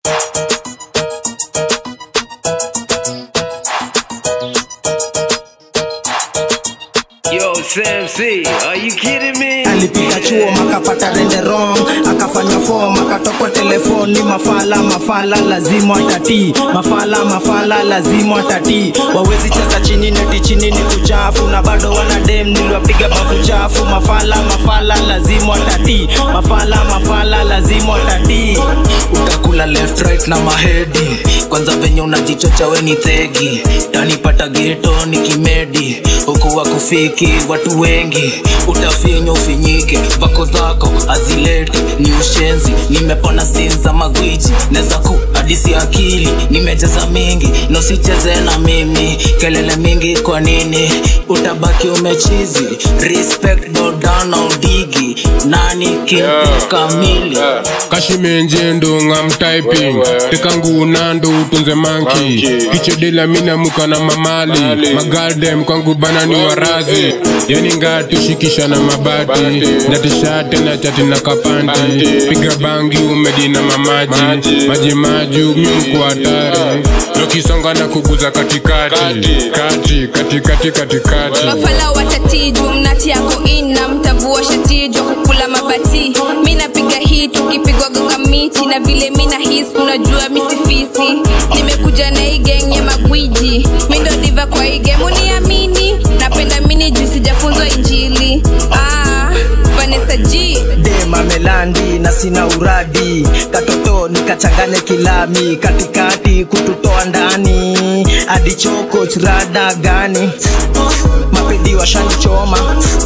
Yo, Sam C, are you kidding me? alipita chuo makapata rende wrong akafanya form akatokwa telefoni mafala mafala lazima atatii mafala mafala lazima atatii wawezi cheza chini neti chini ni kuchafu na bado wana dem niliwapiga bafu chafu mafala mafala lazima atatii mafala mafala lazima atatii utakula left right na mahedi kwanza venye unajichocha we ni thegi tanipata geto ni kimedi huku wakufiki watu wengi utafinywa ufinyike vako zako azileti ni ushenzi nimepona sinza magwiji neza ku hadisi akili nimejaza mingi nosicheze na mimi kelele mingi kwa nini utabaki umechizi respect dodana udigi nani kimtu kamili kashimenje ndonga mtyping tekanguna ndo utunze manki kichedela minamuka na mamali magaldem kwangu bana ni warazi yani ngatushikisha na mabati natishate na chati na kapanti piga bangi umedi na mamaji maji maji umyumku hatari lokisonga na kuguza katikati kati katikati katikati mafala watatijwa mnati yako ina mtavua shatijwa kukula mabati mi napiga hii tukipigwa gonga miti na vile mi na hisi unajua misifisi nimekuja na hii geng ya magwiji mi ndo diva kwa hii gemu niamini napenda mini juu sijafunzwa injili ah, vanessa g dema melandi na sina uradi katoto nikachanganye kilami katikati kututoa ndani hadi choko churada gani mapedi washanichoma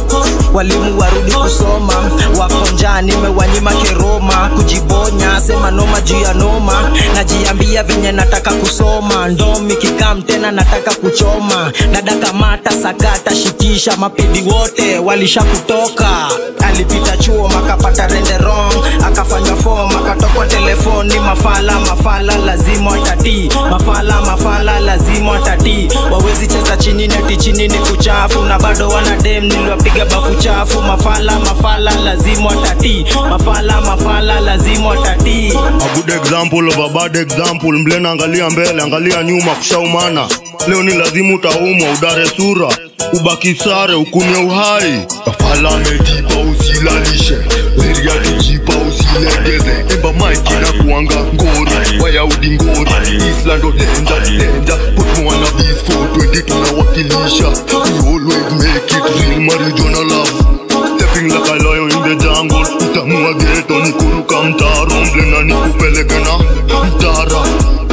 walimu warudi kusoma wakonja nimewanyima keroma kujibonya sema noma juu ya noma najiambia venye nataka kusoma ndomi kikam tena nataka kuchoma nadakamata sakata shikisha mapedi wote walisha kutoka alipita chuo makapata rende wrong akafanya fom akatokwa telefoni mafala mafala lazima atatii mafala mafala lazima atatii wawezi cheza chini neti chini ni kuchafu na bado wana dem niliwapiga bafu chafu mafala mafala lazima atatii mafala mafala lazima atatii A good example of a bad example. Mlena angalia mbele, angalia nyuma, kushaumana. Leo ni lazima utaumwa, udare sura, ubaki sare, ukunie uhai. Kafala amejipa usilalishe, weria kijipa usilegeze. Emba maiki na kuanga ngori, Wayahudi ngori, Island o denja, denja. Put me on a beast for 20 tunawakilisha. We always make it real, marijuana love. Stepping like a lion in the jungle Utamua geto ni kuruka mtaro Mblena ni kupeleke na mtara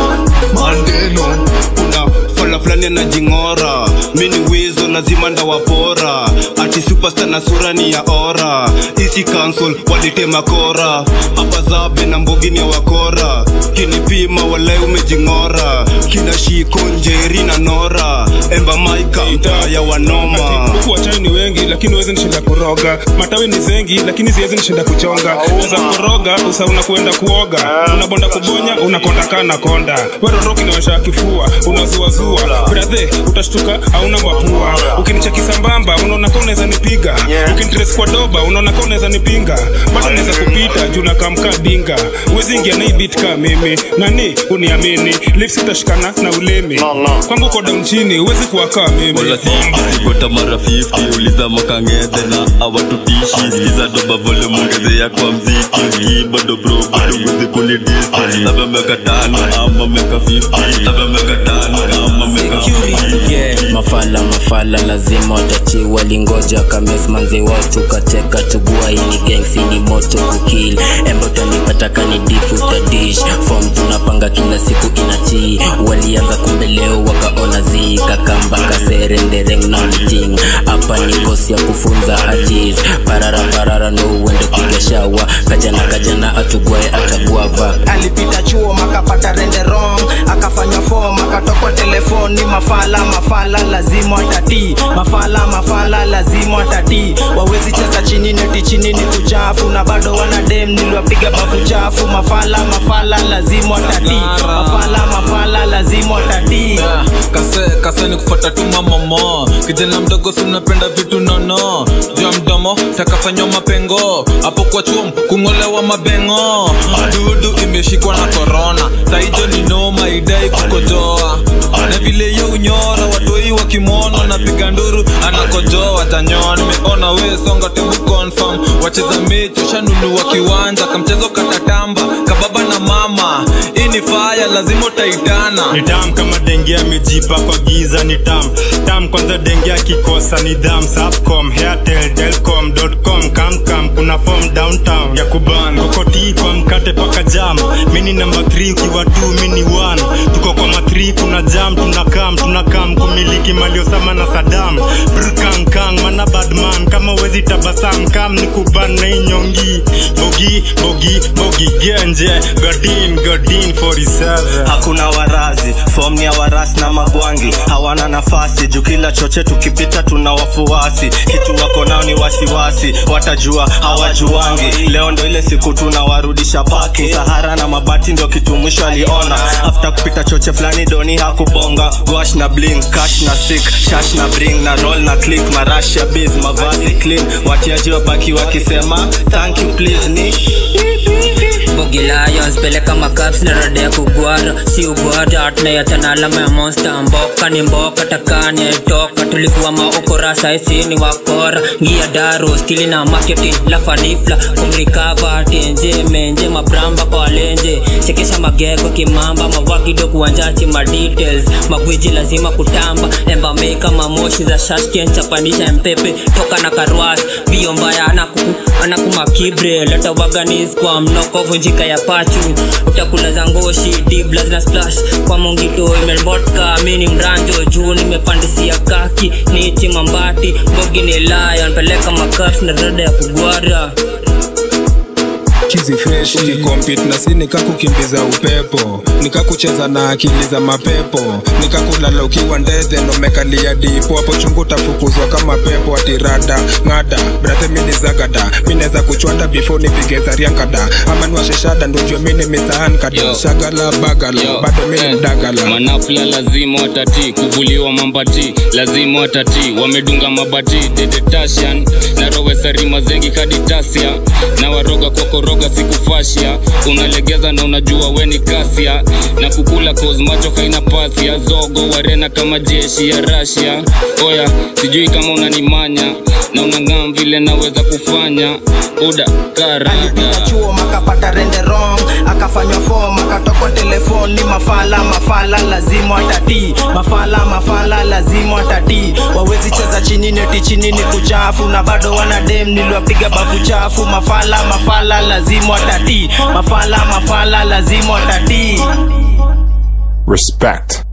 Mandeno kuna fala fulani anajing'ora mi ni wizo lazima ndawapora ati superstar na sura ni ya ora isi cancel walitema kora hapa zabe na mbogi ni ya wakora kinipima walai umejing'ora kina shiko njeri na nora emba maika mtaa ya wanoma huku wachawi ni wengi lakini huwezi nishinda kuroga matawi ni zengi lakini siwezi nishinda kuchonga za kuroga usa unakuenda kuoga unabonda kubonya unakonda kaa na konda weroroki niwasha kifua unazuazua brathe utashtuka hauna mapua ukinicheki sambamba unaona ka unaweza nipiga ukinitres kwa doba unaona ka unaweza nipinga bado naweza kupita juu nakamka dinga uwezi ingia na hii beat ka mimi nani uniamini lips utashikana na ulimi kwangu ko down chini uwezi kuwakaa mimi gota mara 50 uliza makangedhe na awatutishi skiza doba vole mwongezea kwa mziki hii bado bro bado wezi kunidisi labda miaka tano ama miaka 50 labda miaka tano ama miaka 50 yeah. mafala mafala lazima watachi walingoja kamesmanzi watu kateka tugua ini gengsi ni moto kukil embe utanipata kanidifu tadish fom tunapanga kila siku inatii walianza kumbe leo wakaona zi kakamba kaserendereng na mting hapa ni kosi ya kufunza ajis parara parara no uende kugeshawa kajana kajana atugwae ataguava alipita chuo makapata rende wrong akafanya fom akatokwa telefoni mafala mafala lazima atatii mafala mafala lazima atatii wawezi cheza chini neti chini ni kuchafu na bado wana dem niliwapiga bafu chafu mafala mafala lazima atatii mafala mafala lazima atatii kase kase ni kufuata tu mamomo kijana mdogo si unapenda vitu nono juu ya mdomo takafanywa mapengo hapo kwa chum kung'olewa mabengo dudu imeshikwa na korona jo watanyoa nimeona we songa tebu confirm wacheza mechi ushanunua kiwanja kamchezo katatamba kababa na mama hii ni faya lazima utaitana ni tam kama denge amejipa kwa giza ni tam tam kwanza denge akikosa ni dham safcom airtel telcom.com kamkam kuna form downtown ya kuban kokoti kwa mkate paka jam mini namba 3 ukiwa 2 mini 1 tuko kwa ma 3 kuna jam tunakam tunakam kumiliki maliosama na sadam brkankang mana badman kama wezi tabasam kam ni kuban na inyongi bogi bogi bogi genje godin godin 47 hakuna warazi fom ni ya warasi na magwangi hawana nafasi juu kila choche tukipita tuna wafuasi kitu wako nao ni wasiwasi watajua hawajuangi leo ndo ile siku tunawarudisha paki sahara na mabati ndio kitu mwisho aliona after kupita choche fulani doni hakubonga gwash na bling cash na sik shash na bring na roll na click marasha biz mavazi clean watiaji wabaki wakisema thank you please ni Bogi Lions peleka makaps na rada ya kugwara si ugwara tunayachana alama ya monster mboka ni mboka takani aitoka tulikuwa maokora saisi ni wakora ngia daro stili na marketing la fanifla kumrikava tenje menje mabramba kwa walenje chekesha magego kimamba mawagido kuwanjachi madetails magwiji lazima kutamba embameka mamoshi za shashken chapanisha mpepe toka na karwas bio mbaya anaku anakumakibre leta waganis kwa mnoko vunjika ya pachu utakula za ngoshi dibla zina splash kwa mongito imelbotka mini mranjo juu nimepandisia kaki nichi mambati bogi ni lion peleka makaps na rada ya kugwara kizi fresh ukikompit na si nikakukimbiza upepo nikakucheza na akili za mapepo nikakulala ukiwa ndethe nomekalia dipo hapo chungu tafukuzwa kama pepo atirada ng'ada brathe mini zagada mineza kuchwada before nipige zariankada ama niwasheshada ndojua mini misahankada shagala bagala bado mini mdagala manafla lazima watati kuvuliwa mambati lazima watati wamedunga mabati dedetashan na rowesarima zengi kaditasia na waroga kokoroga sikufashia unalegeza na unajua weni kasia na kukula kozmacho haina pasia zogo warena kama jeshi ya rasia oya sijui kama unanimanya na unang'am vile naweza kufanya uda karada chuo makapata rende wrong akafanywa fom akatokwa telefon ni mafala mafala lazima watati mafala mafala lazima watati wawezi cheza chini neti chini ni kuchafu na bado wana dem niliwapiga bafu chafu mafala mafala lazima watati mafala mafala lazima watati Respect.